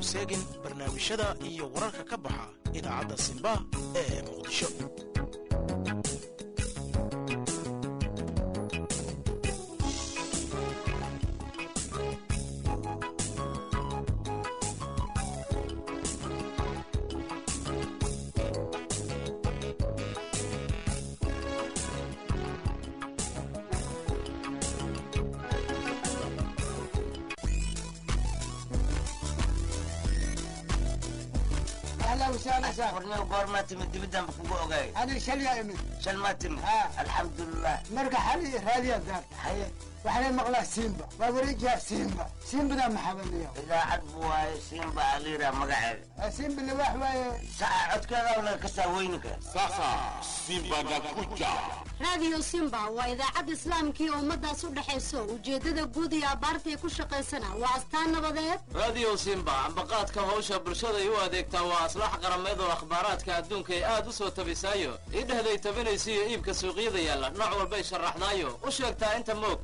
seegin barnaamijyada iyo wararka ka baxa idaacadda simba ee muqdisho اهلا وسهلا سهلا warniyo goormaa timid dibidaan kugu ogaay انا شلي امن shan maa timid ها. alxamdulilah مرقى حالي راديو دار haye وحنا مقلا سيمبا ووريجا سيمبا سيمبا ده محبني idaacad bu waaye siinba aliira magaceeda سيمبا اللي واحد saca codkeeda laga kasaa weyninka Sasa Simba nakuja. raadiyo simba waa idaacad islaamkii ummadaas u dhexayso ujeeddada guud iyo abbaarta ay ku shaqaysana waa astaan nabadeed radio simba ambaqaadka hawsha bulshaday u adeegtaa waa aslax qarameed oo akhbaaraadka adduunka ay aad u soo tabisaayo idhehday tabinaysa iyo iibka suuqyada yaalla nooc walbay sharaxdaayo u sheegtaa inta moog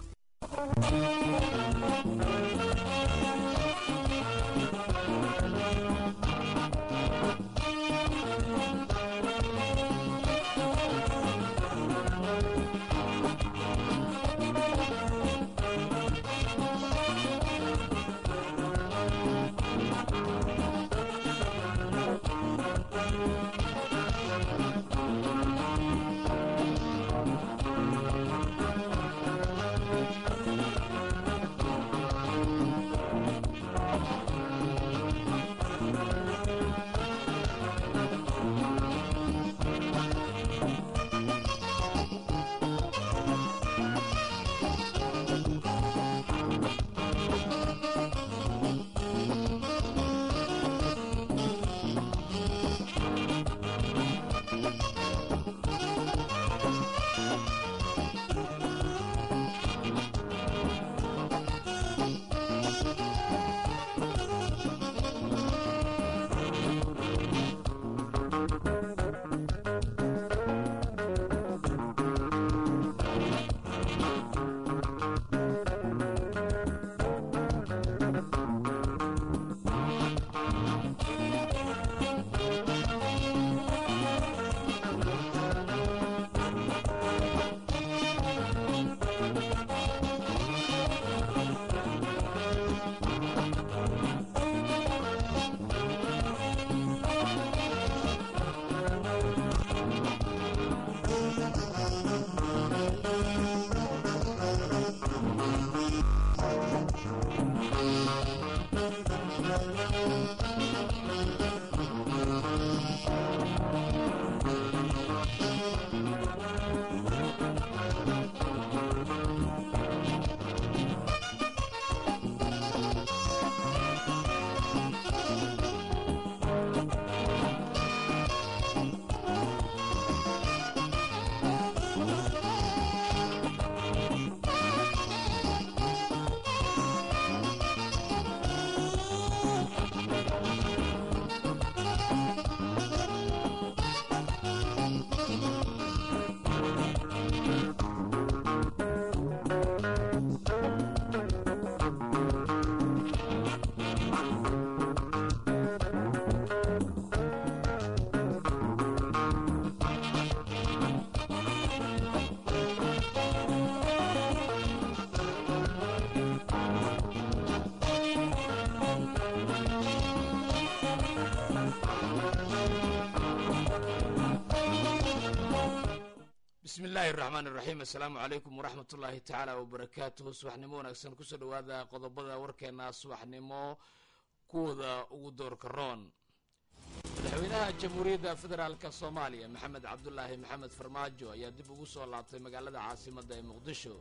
bismi illaahi raxmaan iraxiim assalaamu calaykum waraxmat ullaahi tacaala wabarakaatuhu subaxnimo wanaagsan kusoo dhowaada qodobada warkeena subaxnimo kuwooda ugu doorka roon madaxweynaha jamhuuriyadda federaalka soomaaliya maxamed cabdulaahi maxamed farmaajo ayaa dib ugu soo laabtay magaalada caasimadda ee muqdisho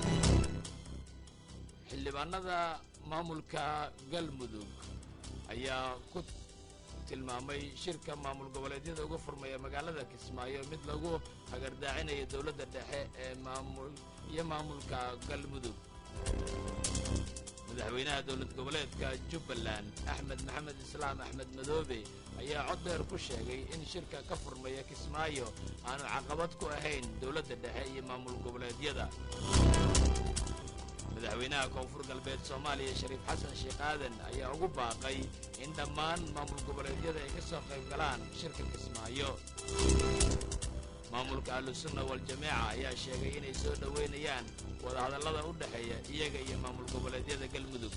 xildhibaanada maamulka galmudug ayaa ku tilmaamay shirka maamul goboleedyada uga furmaya magaalada kismaayo mid lagu hagardaacinayo dowladda dhexe ee maamul iyo maamulka galmudug madaxweynaha dowlad goboleedka jubbaland axmed maxamed islaam axmed madoobe ayaa cod dheer ku sheegay in shirka ka furmaya kismaayo aanu caqabad ku ahayn dowladda dhexe iyo maamul goboleedyada madaxweynaha koonfur galbeed soomaaliya shariif xasan sheekh aadan ayaa ugu baaqay in dhammaan maamul goboleedyada ay ka soo qayb galaan shirka kismaayo maamulka ahlusunna waljamaaca ayaa sheegay inay soo dhoweynayaan wadahadallada u dhexeeya iyaga iyo maamul goboleedyada galmudug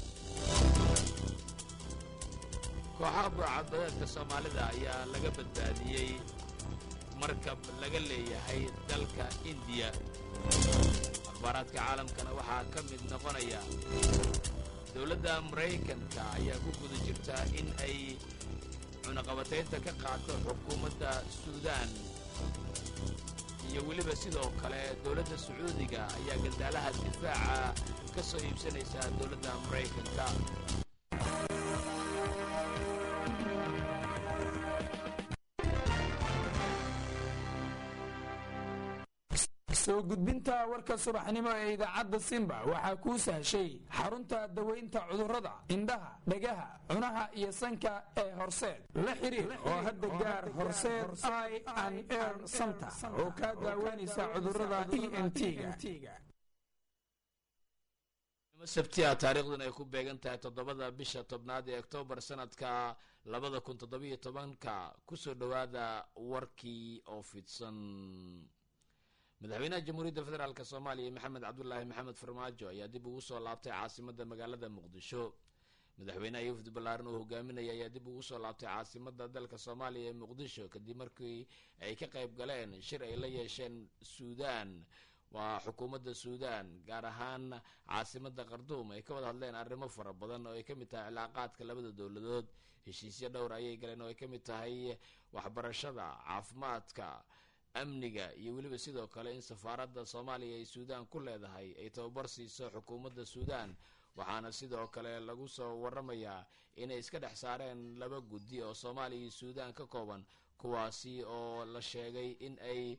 kooxaha burcadbadeedka soomaalida ayaa laga badbaadiyey markab laga leeyahay dalka indiya akhbaaraadka caalamkana waxaa ka mid noqonaya dowladda maraykanka ayaa ku guda jirta in ay cunaqabataynta ka qaato xukuumadda suudaan iyo weliba sidoo kale dowladda sacuudiga ayaa gandaalaha difaaca ka soo iibsanaysa dowladda maraykanka soo gudbinta warka subaxnimo ee idaacadda simba waxaa kuu sahshay xarunta dawaynta cudurrada indhaha dhagaha cunaha iyo sanka ee horseed la xiriir oo hadda gaar horseed i an air center oo kaa daaweynaysa cudurrada e n t-ga sabtia taariikhdan ay ku beegan tahay toddobada bisha tobnaad ee oktoobar sanadka labada kun toddobiyo tobanka kusoo dhowaada warkii oo fidsan madaxweynaha jamhuuriyadda federaalk soomaaliya maxamed cabdulaahi maxamed farmaajo ayaa dib ugu soo laabtay caasimada magaalada muqdisho madaxweynaha yufdi ballaaran uu hogaaminaya ayaa dib ugu soo laabtay caasimada dalka soomaaliya ee muqdisho kadib markii ay ka qayb galeen shir ay la yeesheen suudaan waa xukuumadda suudaan gaar ahaan caasimada kharduum ay ka wada hadleen arrimo fara badan oo ay ka mid tahay cilaaqaadka labada dowladood heshiisyo dhowr ayay galeen oo ay ka mid tahay waxbarashada caafimaadka amniga iyo weliba sidoo kale in safaaradda soomaaliya ay suudaan ku leedahay ay tababar siiso xukuumadda suudaan waxaana sidoo kale lagu soo waramayaa inay iska dhex saareen laba guddi oo soomaaliya iyo suudaan ka kooban kuwaasi oo la sheegay in ay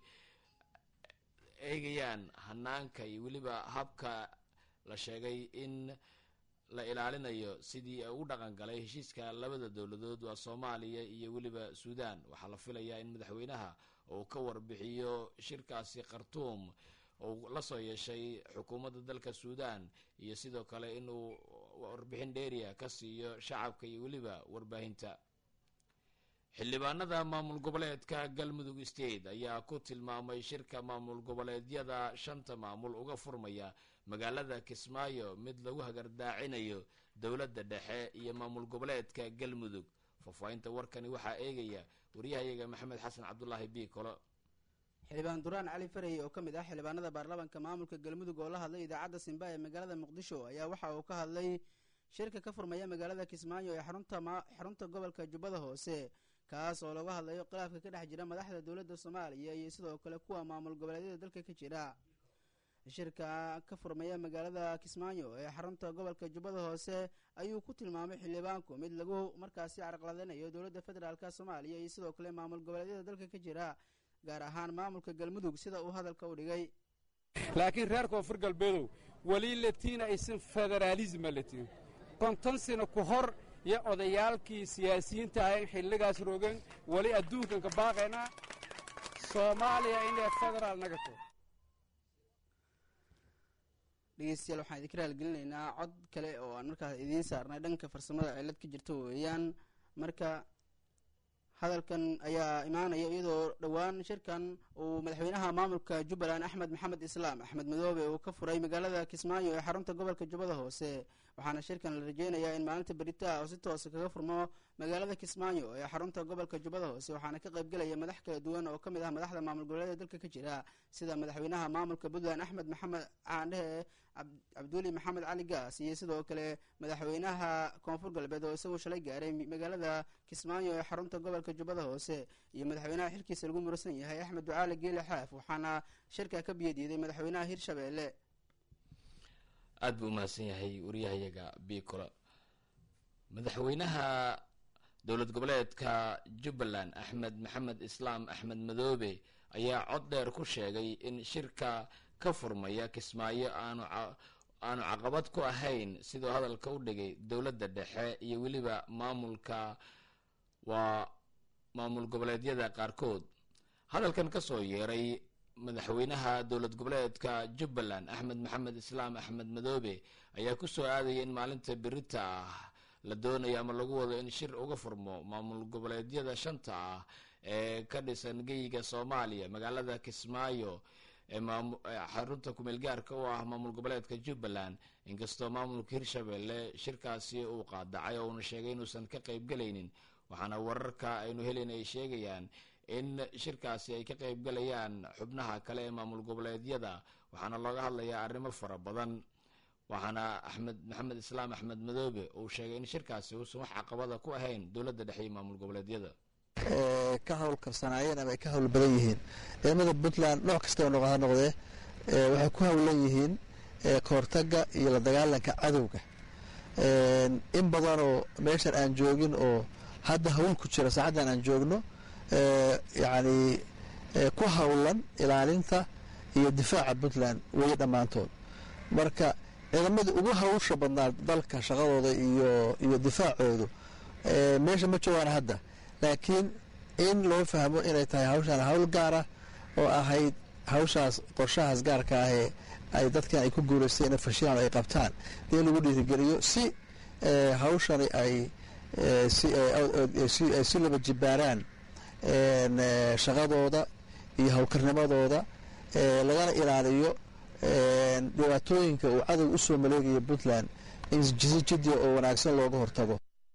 eegayaan hanaanka iyo weliba habka la sheegay in la ilaalinayo sidii u dhaqan galay heshiiska labada dowladood waa soomaaliya iyo weliba suudaan waxaa la filayaa in madaxweynaha uu ka warbixiyo shirkaasi khartuum uu la soo yeeshay xukuumadda dalka suudaan iyo sidoo kale inuu warbixin dheeriya ka siiyo shacabka iyo weliba warbaahinta xildhibaanada maamul goboleedka galmudug state ayaa ku tilmaamay shirka maamul goboleedyada shanta maamul uga furmaya magaalada kismaayo mid lagu hagardaacinayo dowladda dhexe iyo maamul goboleedka galmudug faahfaahinta warkani waxaa eegaya waryahayaga maxamed xasan cabdulaahi biikolo xildhibaan duraan cali farey oo ka mid ah xildhibaanada baarlamaanka maamulka galmudug oo la hadlay idaacadda simba ee magaalada muqdisho ayaa waxa uu ka hadlay shirka ka furmaya magaalada kismaayo ee xarunta gobolka jubbada hoose kaas oo laga hadlayo khilaafka ka dhex jira madaxda dowladda soomaaliya iyo sidoo kale kuwa maamul goboleedyada dalka ka jira shirka ka furmaya magaalada kismaayo ee xarunta gobolka jubbada hoose ayuu ku tilmaamay xildhibaanku mid lagu markaasi carqaladanayo dowladda federaalk soomaaliya iyo sidoo kale maamul goboleedyada dalka ka jira gaar ahaan maamulka galmudug sida uu hadalka u dhigay laakiin reer koonfur galbeedow weli latiin aysan federaalisma latiin konton sano ku hor iyo odayaalkii siyaasiyiinta ahayn xilligaas rogan weli adduunkan ka baaqaynaa soomaaliya inay federaal nagato dhegeystayaal waxaan idinka raalgelinaynaa cod kale oo aan markaas idiin saarnay dhanka farsamada cilad ka jirta weeyaan marka hadalkan ayaa imaanaya iyadoo dhowaan shirkan uu madaxweynaha maamulka jubbaland axmed maxamed islaam axmed madoobe uu ka furay magaalada kismaayo ee xarunta gobolka jubbada hoose waxaana shirkan la rajeynayaa in maalinta berita oo si toosa kaga furmo magaalada kismaayo ee xarunta gobolka jubbada hoose waxaana ka qaybgelaya madax kala duwan oo ka mid ah madaxda maamul goboleeda dalka ka jira sida madaxweynaha maamulka puntland axmed maxamed caandhehe cabduuli maxamed cali gaas iyo sidoo kale madaxweynaha koonfur galbeed oo isaguo shalay gaaray magaalada kismaayo ee xarunta gobolka jubbada hoose iyo madaxweynaha xilkiisa lagu murasan yahay axmed ducaale geele xaaf waxaana shirka ka biyadiiday madaxweynaha hirshabeelle aada buu umahadsan yahay wariyahayaga bicolo madaxweynaha dowlad goboleedka jubbaland axmed maxamed islaam axmed madoobe ayaa cod dheer ku sheegay in shirka ka furmaya kismaayo aanu aanu caqabad ku ahayn siduu hadalka u dhigay dowladda dhexe iyo weliba maamulka waa maamul goboleedyada qaarkood hadalkan ka soo yeeray madaxweynaha dowlad goboleedka jubbaland axmed maxamed islaam axmed madoobe ayaa kusoo aadaya in maalinta berita ah la doonayo ama lagu wado in shir uga furmo maamul goboleedyada shanta ah ee ka dhisan geyiga soomaaliya magaalada kismaayo ee xarunta kumeel gaarka u ah maamul goboleedka jubbaland inkastoo maamulka hirshabelle shirkaasi uu qaadacay oo uuna sheegay inuusan ka qaybgelaynin waxaana wararka aynu helayn ay sheegayaan in shirkaasi ay ka qaybgalayaan xubnaha kale ee maamul goboleedyada waxaana looga hadlayaa arrimo fara badan waxaana axmed maxamed islaam axmed madoobe uu sheegay in shirkaasi uusan wax caqabada ku ahayn dowladda dhexe iyo maamul goboleedyada ka howlkarsanaayeen ama ay ka howl badan yihiin ciidamada puntland nooc kastaba noqo ha noqdee waxay ku howlan yihiin kahortaga iyo la dagaalanka cadowga in badanoo meeshan aan joogin oo hadda hawl ku jira saacaddan aan joogno yacni ku howlan ilaalinta iyo difaaca puntland weye dhammaantood marka ciidamadii ugu hawsha badnaa dalka shaqadooda iyo iyo difaacoodu meesha ma joogaan hadda laakiin in loo fahmo inay tahay hawshaan hawl gaara oo ahayd hawshaas qorshahaas gaarka ahee ay dadkan ay ku guulaysteen inay fashilaan ay qabtaan in lagu dhiirigeliyo si hawshani ay si laba jibaaraan shaqadooda iyo howlkarnimadooda lagana ilaaliyo dhibaatooyinka uu cadow usoo maleegaya puntland in si jidya oo wanaagsan looga hortago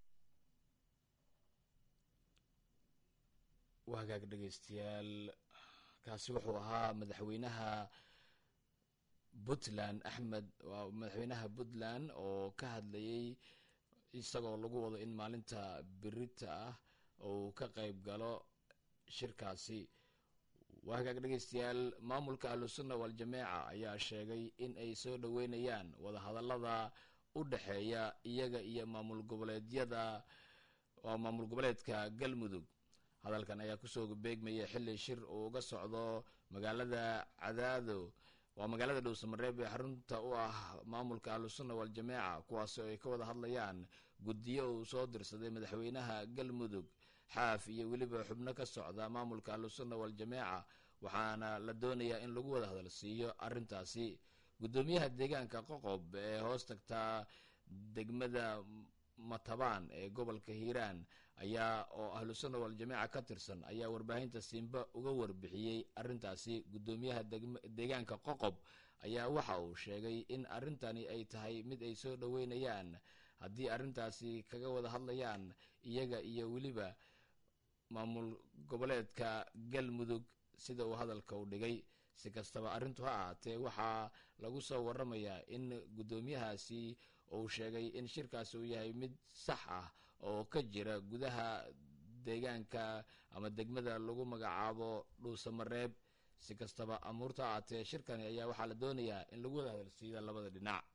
waa hagaag dhegeystayaal kaasi wuxuu ahaa madaxweynaha puntland axmed waa madaxweynaha puntland oo ka hadlayay isagoo lagu wado in maalinta birita ah uu ka qayb galo shirkaasi waa hagaag dhegeystayaal maamulka ahlusunna waal-jameeca ayaa sheegay in ay soo dhoweynayaan wadahadallada u dhexeeya iyaga iyo maamul goboleedyada waa maamul goboleedka galmudug hadalkan ayaa kusoo beegmaya xili shir uu uga socdo magaalada cadaado waa magaalada dhowsamareeb ee xarunta u ah maamulka ahlusunna waal-jameeca kuwaasi oo ay ka wada hadlayaan guddiyo uu soo dirsaday madaxweynaha galmudug xaaf iyo weliba xubno ka socda maamulka ahlusunna waal-jameeca waxaana la doonayaa in lagu wada hadalsiiyo arrintaasi guddoomiyaha deegaanka qoqob ee hoos tagtaa degmada matabaan ee gobolka hiiraan ayaa oo ahlusunna waal-jameeca ka tirsan ayaa warbaahinta simba uga warbixiyey arrintaasi guddoomiyaha deegaanka qoqob ayaa waxa uu sheegay in arrintani ay tahay mid ay soo dhoweynayaan haddii arrintaasi kaga wada hadlayaan iyaga iyo weliba maamul goboleedka galmudug sida uu hadalka u dhigay si kastaba arrintu ha ahaatee waxaa lagu soo waramayaa in guddoomiyahaasi uu sheegay in shirkaasi uu yahay mid sax ah oo ka jira gudaha deegaanka ama degmada lagu magacaabo dhuusamareeb si kastaba amuurta ha ahaatee shirkani ayaa waxaa la doonayaa in lagu wada hadalsiiya labada dhinac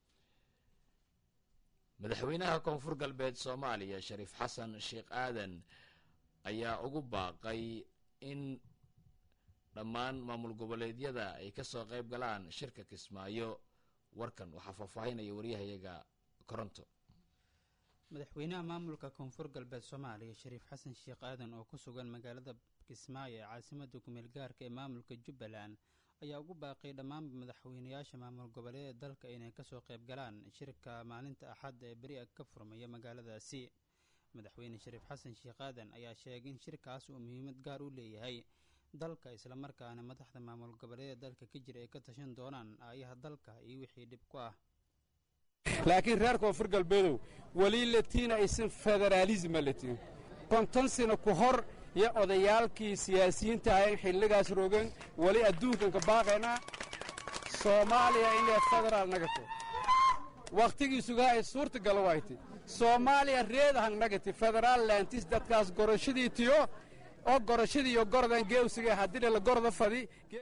madaxweynaha koonfur galbeed soomaaliya shariif xasan sheekh aadan ayaa ugu baaqay in dhammaan maamul goboleedyada ay kasoo qayb galaan shirka kismaayo warkan waxaa faahfaahinaya waryahayaga koronto madaxweynaha maamulka koonfur galbeed soomaaliya shariif xasan sheekh aadan oo ku sugan magaalada kismaayo ee caasimada kumeel gaarka ee maamulka jubbaland ayaa ugu baaqay dhammaanba madaxweynayaasha maamul goboleeda dalka inay kasoo qayb galaan shirka maalinta axadda ee beri a ka furmaya magaaladaasi madaxweyne shariif xasan sheekh aadan ayaa sheegay in shirkaas uu muhiimad gaar u leeyahay dalka islamarkaana madaxda maamul goboleeda dalka ka jira ay ka tashan doonaan aayaha dalka iyo wixii dhib ku ah laakiin reer koonfur galbeedow weli latiin aysan federaalisma latiin konton sano ku hor iyo odayaalkii siyaasiyiinta ahayn xilligaas rogan weli adduunkanka baaqaynaa soomaaliya inay federaal nagati wakhtigiisugaa ay suurtagala wayti soomaaliya reedahan nagati federaal laantis dadkaas gorashadii tiyo oo gorashadii iyo gorodan geewsiga haddina la goroda fadi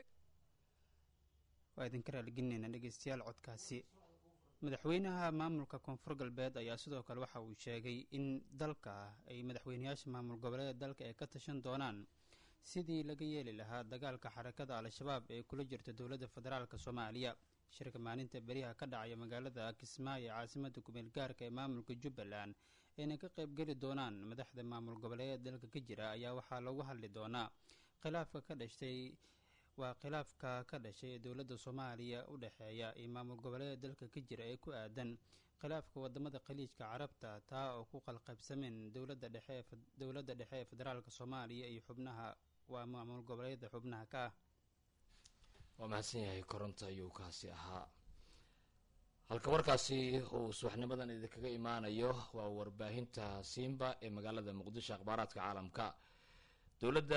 waa idinka raaligelinayna dhegeystayaal codkaasi madaxweynaha maamulka koonfur galbeed ayaa sidoo kale waxa uu sheegay in dalka ay madaxweynayaasha maamul goboleeda dalka ay ka tashan doonaan sidii laga yeeli lahaa dagaalka xarakada al-shabaab ee kula jirta dowladda federaalk soomaaliya shirka maalinta beriyaha ka dhacaya magaalada kismaayo ee caasimada kumeel gaarka ee maamulka jubbaland ayna ka qaybgeli doonaan madaxda maamul goboleeda dalka ka jira ayaa waxaa lagu hadli doonaa khilaafka ka dhashtay waa khilaafka ka dhashay ee dowladda soomaaliya u dhexeeya iyo maamul goboleeda dalka ka jira ee ku aadan khilaafka wadamada khaliijka carabta taa oo ku qalqabsameen dowladda dhexe dowladda dhexe ee federaalk soomaaliya iyo xubnaha waa maamul goboleeda xubnaha ka ah waa mahadsan yahay koronto ayuu kaasi ahaa halka warkaasi uu subaxnimadan idinkaga imaanayo waa warbaahinta simba ee magaalada muqdisho akhbaaraadka caalamka dowladda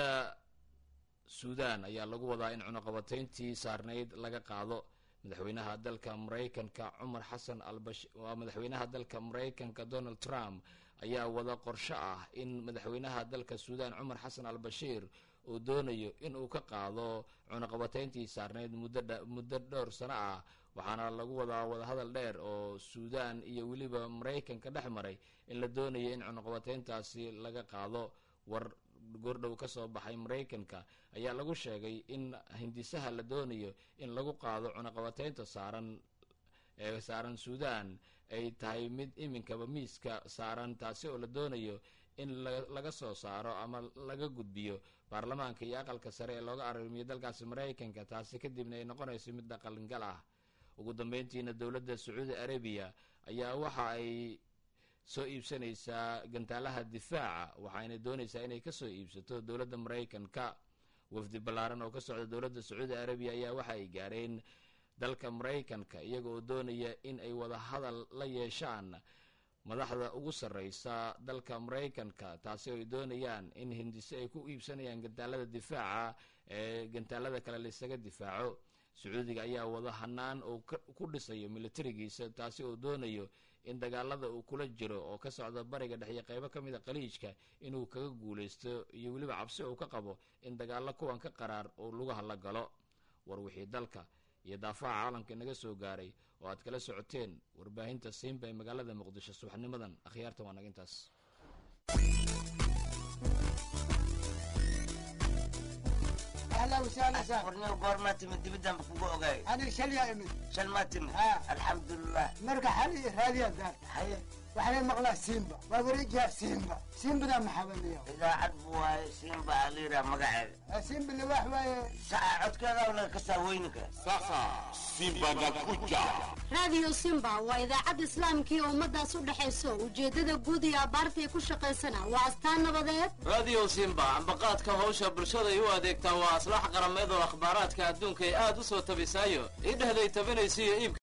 suudan ayaa lagu wadaa in cunuqabateyntii saarnayd laga qaado madaxweynaha dalka maraykanka cumar xasan albash waa madaxweynaha dalka maraykanka donald trump ayaa wada qorsho ah in madaxweynaha dalka suudan cumar xasan al bashiir uu doonayo in uu ka qaado cunuqabateyntii saarnayd muddo dhowr sano ah waxaana lagu wadaa wadahadal dheer oo suudan iyo weliba maraykanka dhex maray in la doonayo in cunuqabateyntaasi laga qaado war goordhow ka soo baxay maraykanka ayaa lagu sheegay in hindisaha la doonayo in lagu qaado cunuqabateynta saaran ee saaran suudan ay tahay mid iminkaba miiska saaran taasi oo la doonayo in laga soo saaro ama laga gudbiyo baarlamaanka iyo aqalka sare ee looga arrimiyo dalkaasi maraykanka taasi kadibna ay noqonayso mid dhaqangal ah ugu dambeyntiina dowladda sacuudi arabiya ayaa waxa ay soo iibsanaysaa gantaalaha difaaca waxayna doonaysaa inay kasoo iibsato dowladda maraykanka wafdi ballaaran oo ka socda dowladda sacuudi arabiya ayaa waxa ay gaareen dalka maraykanka iyaga oo doonaya in ay wada hadal la yeeshaan madaxda ugu sarreysa dalka maraykanka taasi oo ay doonayaan in hindise ay ku iibsanayaan gantaalada difaaca ee gantaalada kale laisaga difaaco sacuudiga ayaa wada hanaan oo ku dhisayo militarigiisa taasi oo doonayo in dagaalada uu kula jiro oo ka socda bariga dhexyo qeybo ka mid a khaliijka inuu kaga guulaysto iyo weliba cabsi uu ka qabo in dagaalo kuwan ka qaraar oo lugaha la galo war wixii dalka iyo daafaha caalamka inaga soo gaaray oo aad kala socoteen warbaahinta siinba ee magaalada muqdisho subaxnimadan akhyaartan waa naga intaas اهلا وسهلا سهلا warniyo goormaa timid dibidaan kugu ogaay انا شل يا امي shal maa timid ها alxamdulilah مرقى حالي راديا دار haye وحنا مقلا سيمبا وابريجا سيمبا سيمبا ده محبني idaacad buu waaye siinba aliira magaceeda سيمبا اللي واحد واي saca codkeeda laga kasaa weyni kara Sasa Simba nakuja. raadiyo simba waa idaacad islaamkii oo ummadaas u dhexayso ujeeddada guud iyo abbaarta ay ku shaqaysana waa astaan nabadeed radio simba ambaqaadka hawsha bulshaday u adeegtaa waa aslax qarameed oo akhbaaraadka adduunka ay aad u soo tabisaayo idhehday tabinaysiyo iibka